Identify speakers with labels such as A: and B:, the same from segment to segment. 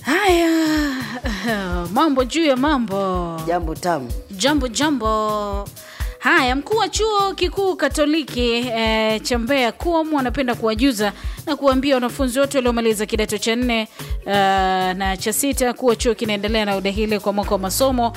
A: Haya, mambo juu ya mambo,
B: Jambo tamu.
A: jambo jambo. Haya, mkuu wa chuo kikuu Katoliki e, cha Mbeya KUOM anapenda kuwajuza na kuwaambia wanafunzi wote waliomaliza kidato cha nne uh, na cha sita kuwa chuo kinaendelea na udahili kwa mwaka wa masomo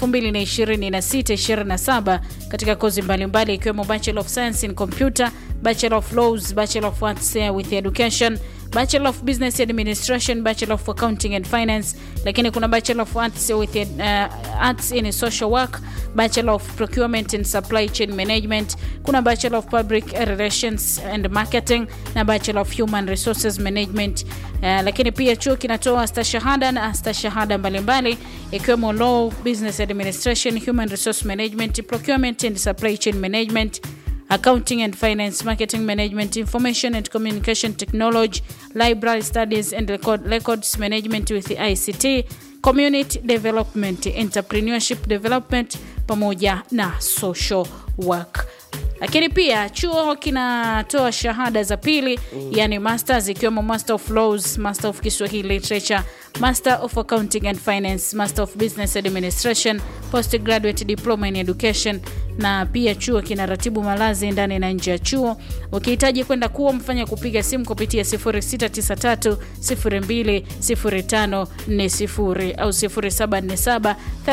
A: 2026-27 katika kozi mbalimbali ikiwemo Bachelor of Science in Computer, Bachelor of Laws, Bachelor of Arts with Education Bachelor of Business Administration, Bachelor of Accounting and Finance, lakini kuna Bachelor of Arts with uh, Arts in Social Work, Bachelor of Procurement and Supply Chain Management, kuna Bachelor of Public Relations and Marketing na Bachelor of Human Resources Management. Uh, lakini pia chuo kinatoa stashahada na stashahada mbalimbali ikiwemo Law, Business Administration, Human Resource Management, Procurement and Supply Chain Management accounting and finance marketing management information and communication technology library studies and record, records management with ict community development entrepreneurship development pamoja na social work lakini pia chuo kinatoa shahada za pili mm. yani masters ikiwemo master of laws master of kiswahili literature master of accounting and finance master of business administration postgraduate diploma in education na pia chuo kinaratibu malazi ndani na nje ya chuo ukihitaji kwenda kuwa mfanya kupiga simu kupitia 0693 02 05 40 au 0747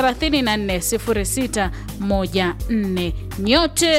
A: 34 0614 nyote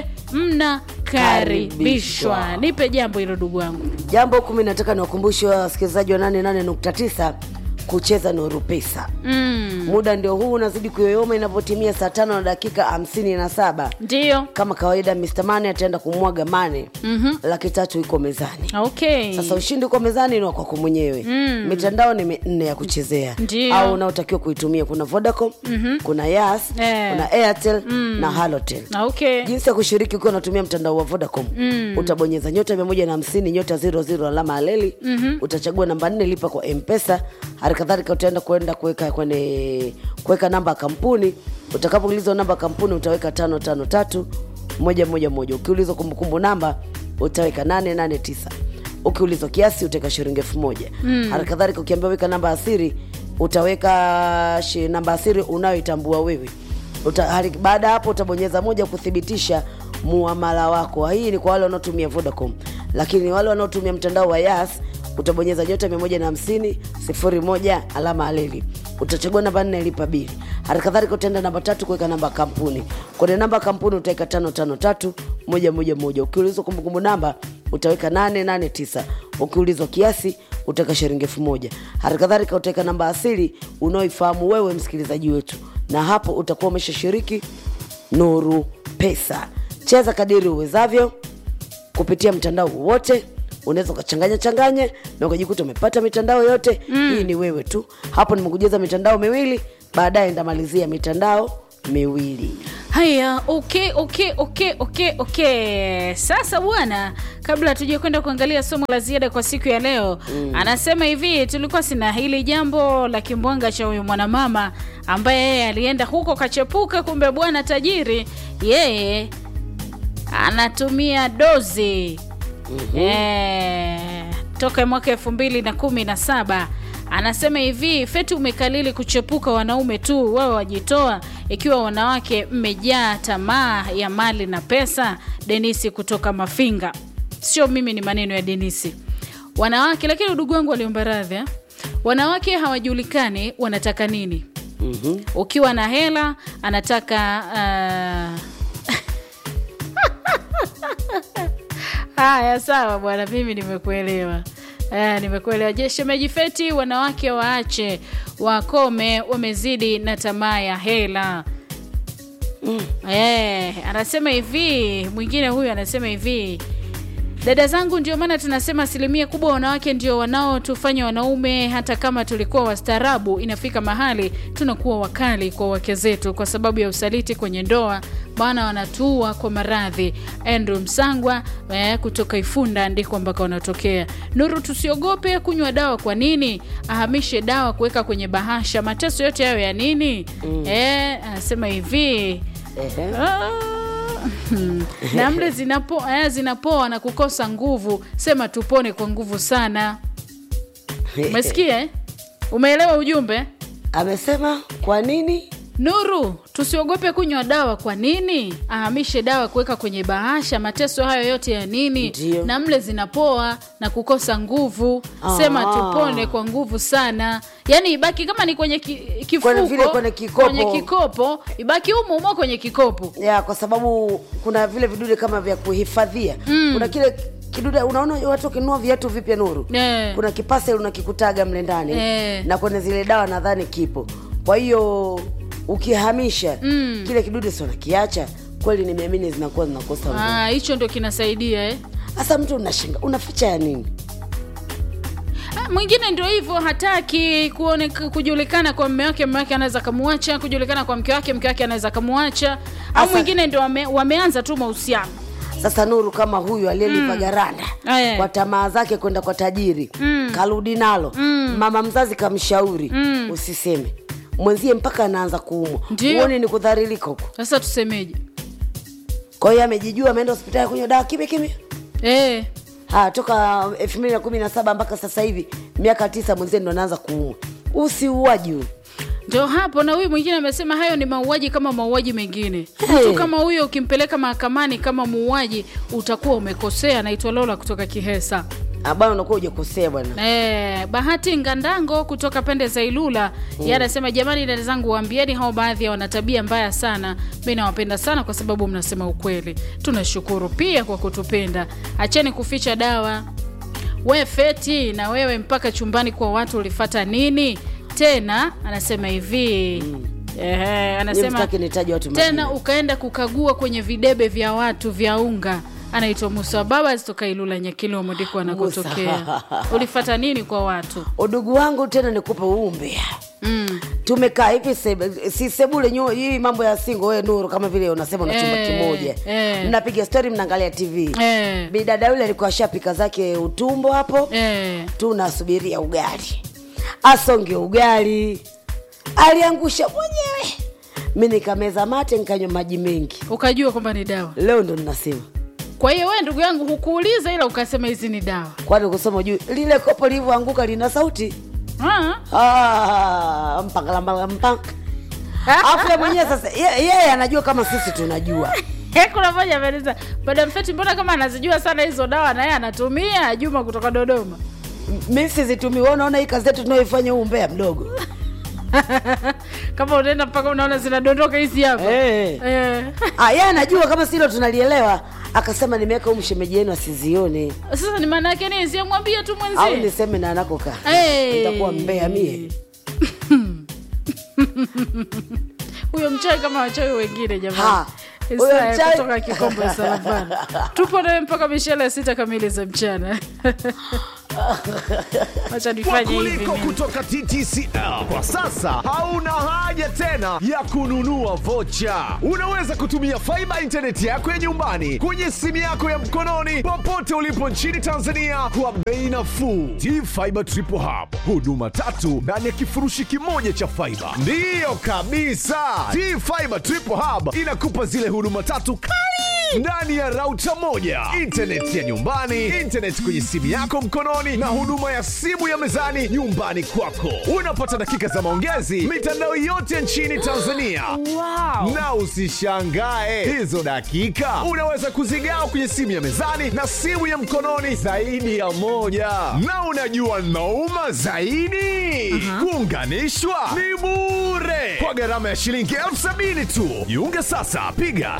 A: mnakaribishwa
B: Karibishwa.
A: nipe jambo hilo ndugu wangu
B: Jambo kumi, nataka niwakumbushe wasikilizaji wa 88.9 kucheza Nuru Pesa.
A: mm.
B: Muda ndio huu unazidi kuyoyoma inapotimia saa tano na dakika hamsini na saba.
A: ndio
B: Kama kawaida, Mr. Mane ataenda kumwaga mane mm-hmm. laki tatu iko mezani.
A: okay
B: Sasa ushindi uko mezani ni wa kwako mwenyewe.
A: Mm.
B: Mitandao ni minne ya kuchezea
A: Ndio.
B: au unaotakiwa kuitumia. Kuna Vodacom, mm-hmm. kuna Yas,
A: Eh.
B: kuna Airtel na Halotel.
A: okay
B: jinsi ya kushiriki ukiwa unatumia mtandao wa vodacom mm. utabonyeza nyota mia moja na hamsini nyota zero zero alama aleli mm-hmm. utachagua namba nne lipa kwa mpesa hali kadhalika utaenda kuenda kuweka kwenye kuweka namba ya kampuni utakapoulizwa namba ya kampuni utaweka tano tano tatu moja moja moja ukiulizwa kumbukumbu namba utaweka nane nane tisa ukiulizwa kiasi utaweka shilingi elfu moja mm. hali kadhalika ukiambiwa weka namba ya siri utaweka shi, namba ya siri unayoitambua wewe Uta, hali, baada ya hapo utabonyeza moja kuthibitisha muamala wako. Hii ni kwa wale wanaotumia Vodacom, lakini wale wanaotumia mtandao wa Yas utabonyeza nyota 150 sifuri moja alama aleli, utachagua namba nne lipa bili. Hali kadhalika utaenda namba tatu kuweka namba ya kampuni. Kwenye namba ya kampuni utaweka tano tano tatu moja moja moja. Ukiulizwa kumbukumbu namba utaweka nane nane tisa. Ukiulizwa kiasi utaweka shilingi elfu moja. Hali kadhalika utaweka namba asili unaoifahamu wewe msikilizaji wetu na hapo utakuwa umeshashiriki Nuru Pesa. Cheza kadiri uwezavyo kupitia mtandao wowote. Unaweza ukachanganya changanya na ukajikuta umepata mitandao yote mm. Hii ni wewe tu. Hapo nimekujaza mitandao miwili, baadaye ndamalizia mitandao miwili.
A: haya okay okay okay okay okay sasa bwana kabla tuje kwenda kuangalia somo la ziada kwa siku ya leo mm. anasema hivi tulikuwa sina hili jambo la kimbwanga cha huyu mwanamama ambaye yeye alienda huko kachepuka kumbe bwana tajiri yeye anatumia dozi mm-hmm. e, toka mwaka elfu mbili na kumi na saba anasema hivi feti umekalili kuchepuka wanaume tu wewe wajitoa ikiwa wanawake mmejaa tamaa ya mali na pesa denisi kutoka mafinga sio mimi ni maneno ya denisi wanawake lakini udugu wangu waliomba radhi eh? wanawake hawajulikani wanataka nini
B: mm-hmm.
A: ukiwa na hela anataka uh... haya sawa bwana mimi nimekuelewa Eh, nimekuelewa je shemeji feti wanawake waache wakome wamezidi na tamaa ya hela mm. eh, anasema hivi mwingine huyu anasema hivi dada zangu ndio maana tunasema asilimia kubwa wanawake ndio wanaotufanya wanaume hata kama tulikuwa wastaarabu inafika mahali tunakuwa wakali kwa wake zetu kwa sababu ya usaliti kwenye ndoa maana wanatua kwa maradhi andrew msangwa eh, kutoka ifunda ndiko ambako wanatokea nuru tusiogope kunywa dawa kwa nini ahamishe dawa kuweka kwenye bahasha mateso yote hayo ya nini mm. eh, anasema hivi
B: Ehe.
A: Ah, hmm. na mle zinapo, eh, zinapoa na kukosa nguvu sema tupone kwa nguvu sana umesikia eh? umeelewa ujumbe
B: amesema kwa nini
A: nuru tusiogope kunywa dawa kwa nini ahamishe dawa kuweka kwenye bahasha mateso hayo yote ya nini
B: Ndio.
A: na mle zinapoa na kukosa nguvu sema
B: Ah.
A: tupone kwa nguvu sana yaani ibaki kama ni kwenye ki, kifuko
B: Kwenye vile kwenye kikopo.
A: kwenye kikopo ibaki humo humo kwenye kikopo
B: ya kwa sababu kuna vile vidude kama vya kuhifadhia mm. kuna kile kidude unaona watu wakinunua viatu vipya nuru
A: Eh.
B: kuna kipase unakikutaga mle ndani
A: Eh.
B: na kwenye zile dawa nadhani kipo kwa hiyo ukihamisha mm. kile kidude si unakiacha kweli nimeamini zinakuwa zinakosa nguvu
A: Ah, hicho ndo kinasaidia eh?
B: hasa mtu unashinda unaficha ya nini
A: Ah, mwingine ndio hivyo hataki kuone, kujulikana kwa mme wake mme wake anaweza kamuacha kujulikana kwa mke wake mke wake anaweza kamuacha au
B: Asa-
A: mwingine ndio wame, wameanza tu mahusiano
B: sasa nuru kama huyu aliyelipa mm. garanda
A: Eh.
B: kwa tamaa zake kwenda kwa tajiri mm. karudi nalo mm. mama mzazi kamshauri mm. usiseme mwenzie mpaka anaanza kuumwa
A: Ndio.
B: uone ni kudharilika huko
A: sasa tusemeje
B: kwa hiyo amejijua ameenda hospitali kunywa dawa kimya kimya
A: eh,
B: ha toka elfu mbili na kumi na saba mpaka sasa hivi miaka tisa mwenzie ndo anaanza kuumwa usiuaji huyu
A: ndio hapo na huyu mwingine amesema hayo ni mauaji kama mauaji mengine
B: Hey.
A: mtu kama huyo ukimpeleka mahakamani kama muuaji utakuwa umekosea naitwa lola kutoka kihesa
B: Ah, bwana unakuwa hujakosea bwana
A: Eh, bahati ngandango kutoka pande za ilula mm. yeye anasema jamani dada zangu waambieni hao baadhi ya wana tabia mbaya sana mi nawapenda sana kwa sababu mnasema ukweli tunashukuru pia kwa kutupenda acheni kuficha dawa we feti na wewe mpaka chumbani kwa watu ulifata nini tena anasema hivi mm. Ehe,
B: Nyie
A: anasema
B: msitaki nitaje watu
A: tena
B: majina.
A: ukaenda kukagua kwenye videbe vya watu vya unga anaitwa musa baba toka ilula nyakilimo ndiko anakotokea
B: Musa.
A: ulifata nini kwa watu
B: udugu wangu tena nikupe uumbea
A: mm.
B: tumekaa hivi sebe- si sebule nyu, hii mambo ya singo we nuru kama vile unasema una chumba
A: Eh,
B: kimoja
A: eh.
B: mnapiga stori mnaangalia tv
A: Eh.
B: bidada yule alikuwa ashapika zake utumbo hapo
A: Eh.
B: tunasubiria ugali asonge ugali aliangusha mwenyewe mi nikameza mate nikanywa maji mengi
A: ukajua kwamba ni dawa
B: leo ndo ninasema
A: kwa hiyo wewe ndugu yangu hukuuliza ila ukasema hizi ni dawa
B: kwani kusoma juu lile kopo lilivyoanguka lina sauti
A: Ah.
B: Ah, mpakalambalampaka afu yeye mwenyewe sasa ye- yeye anajua kama sisi tunajua
A: Eh, kuna moja ameniza madam feti mbona kama anazijua sana hizo dawa na yeye anatumia juma kutoka dodoma
B: mi sizitumii wewe unaona hii kazi yetu tunayoifanya huu mbea mdogo
A: kama unaenda mpaka unaona zinadondoka hizi hapa
B: Eh.
A: Eh.
B: Ah, yeye anajua kama silo tunalielewa akasema nimeweka huu mshemeji yenu asizione
A: sasa ni maana yake nini siamwambie tu
B: au
A: mwenzie
B: niseme na anakokaa
A: Hey.
B: nitakuwa mbea mie
A: huyo mchawi kama wachawi wengine jamani
B: Ha, huyo
A: Isaya
B: mchawi-
A: kutoka kikombo ya salavani tupo nawe mpaka mishele ya sita kamili za mchana wacha nifanye hivi
C: Wakuliko
A: mimi.
C: kutoka TTCL kwa sasa hauna haja tena ya kununua vocha. Unaweza kutumia faiba intaneti yako ya nyumbani kwenye simu yako ya mkononi popote ulipo nchini Tanzania kwa bei nafuu. T-Fiber Triple Hub, huduma tatu ndani ya kifurushi kimoja cha faiba. Ndiyo kabisa, T-Fiber Triple Hub inakupa zile huduma tatu kali ndani ya rauta moja internet ya nyumbani internet kwenye simu yako mkononi na huduma ya simu ya mezani nyumbani kwako unapata dakika za maongezi mitandao yote nchini tanzania wow. na usishangae hizo dakika unaweza kuzigawa kwenye simu ya mezani na simu ya mkononi zaidi ya moja na unajua nauma zaidi kuunganishwa ni bure kwa gharama ya shilingi elfu sabini tu jiunge sasa piga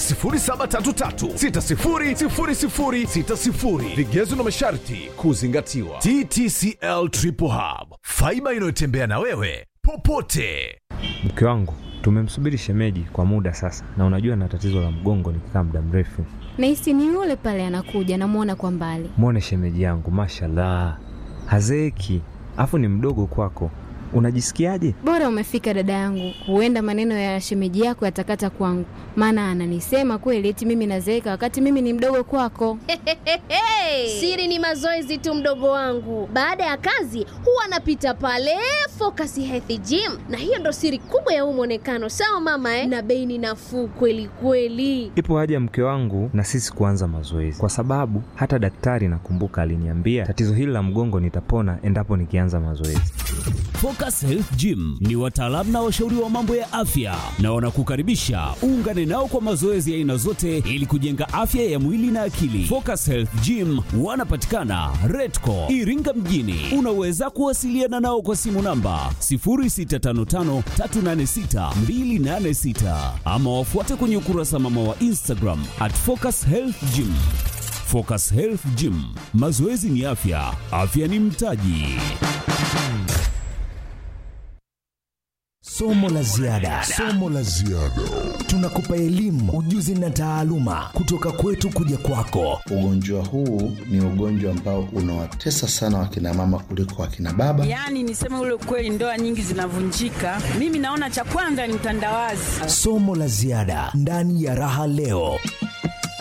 C: 0733600060 vigezo na masharti kuzingatiwa ttcl triple hub faiba inayotembea na wewe popote
D: Mke wangu tumemsubiri shemeji kwa muda sasa, na unajua na tatizo la mgongo nikikaa muda mrefu.
E: nahisi ni yule pale anakuja namwona kwa mbali
D: Mwone shemeji yangu, mashallah, hazeeki, afu ni mdogo kwako. Unajisikiaje?
E: bora umefika dada yangu huenda maneno ya shemeji yako yatakata kwangu maana ananisema kweli eti mimi nazeeka wakati mimi ni mdogo kwako
F: Siri ni mazoezi tu, mdogo wangu. Baada ya kazi huwa anapita pale Focus Health Gym, na hiyo ndo siri kubwa ya huu mwonekano. Sawa mama eh? Na bei ni nafuu kweli kweli.
D: Ipo haja mke wangu na sisi kuanza mazoezi, kwa sababu hata daktari nakumbuka aliniambia tatizo hili la mgongo nitapona endapo nikianza mazoezi.
G: Focus Focus Health Gym ni wataalamu na washauri wa mambo ya afya na wanakukaribisha uungane nao kwa mazoezi ya aina zote ili kujenga afya ya mwili na akili. Focus Health Gym wanapatikana Redco Iringa mjini. Unaweza kuwasiliana nao kwa simu namba 0655386286 ama wafuate kwenye ukurasa mama wa Instagram at Focus Health Gym. Focus Health Gym, mazoezi ni afya, afya ni mtaji.
H: Somo la ziada. Somo la ziada. Tunakupa elimu, ujuzi na taaluma kutoka kwetu kuja kwako.
I: Ugonjwa huu ni ugonjwa ambao unawatesa sana wakina mama kuliko wakina baba.
J: Yaani niseme ule ukweli, ndoa nyingi zinavunjika. Mimi naona cha kwanza ni utandawazi.
H: Somo la ziada ndani ya Raha Leo.